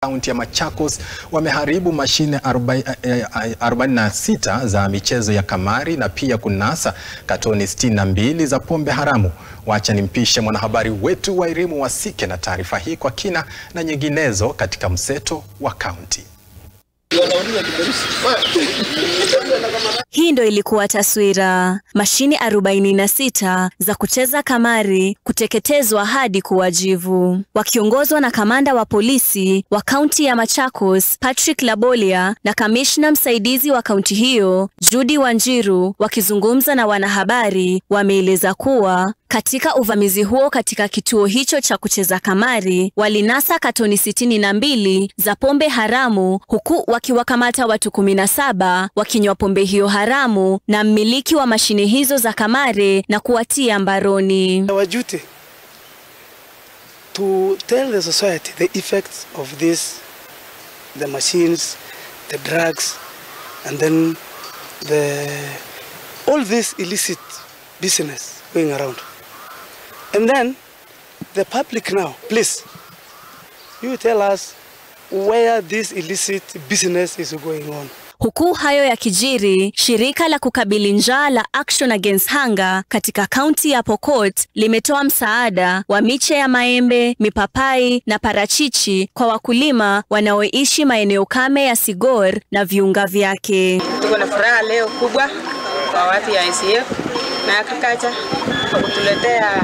kaunti ya Machakos wameharibu mashine 46 za michezo ya kamari na pia kunasa katoni 62 za pombe haramu. Wacha nimpishe mwanahabari wetu Wairimu Wasike na taarifa hii kwa kina na nyinginezo katika mseto wa kaunti. Hii ndo ilikuwa taswira: mashine 46 za kucheza kamari kuteketezwa hadi kuwa jivu. Wakiongozwa na kamanda wa polisi wa kaunti ya Machakos Patrick Labolia na kamishna msaidizi wa kaunti hiyo Judy Wanjiru, wakizungumza na wanahabari, wameeleza kuwa katika uvamizi huo katika kituo hicho cha kucheza kamari walinasa katoni sitini na mbili za pombe haramu huku wakiwakamata watu kumi na saba wakinywa pombe hiyo haramu na mmiliki wa mashine hizo za kamari na kuwatia mbaroni. Our duty to tell the society the effects of this, the machines, the drugs, and then the all this illicit business going around. And then the public now, please, you tell us where this illicit business is going on. Huku hayo ya kijiri, shirika la kukabili njaa la Action Against Hunger katika kaunti ya Pokot limetoa msaada wa miche ya maembe, mipapai na parachichi kwa wakulima wanaoishi maeneo kame ya Sigor na viunga vyake. Tuko na furaha leo kubwa kwa watu ya ICF na Agriculture kwa kutuletea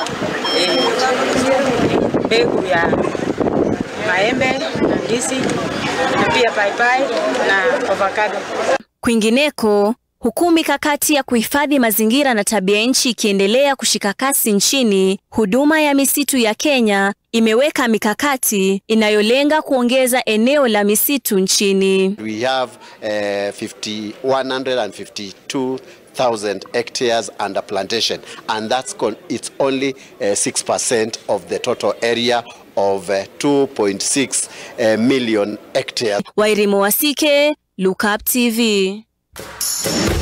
mbegu eh, ya maembe na ndizi na pia paipai na avocado. Kwingineko, huku mikakati ya kuhifadhi mazingira na tabia nchi ikiendelea kushika kasi nchini, huduma ya misitu ya Kenya imeweka mikakati inayolenga kuongeza eneo la misitu nchini. We have uh, 50, 152 thousand hectares under plantation and that's con it's only uh, 6% of the total area of uh, 2.6 uh, million hectares. Wairimu Wasike, Look Up TV.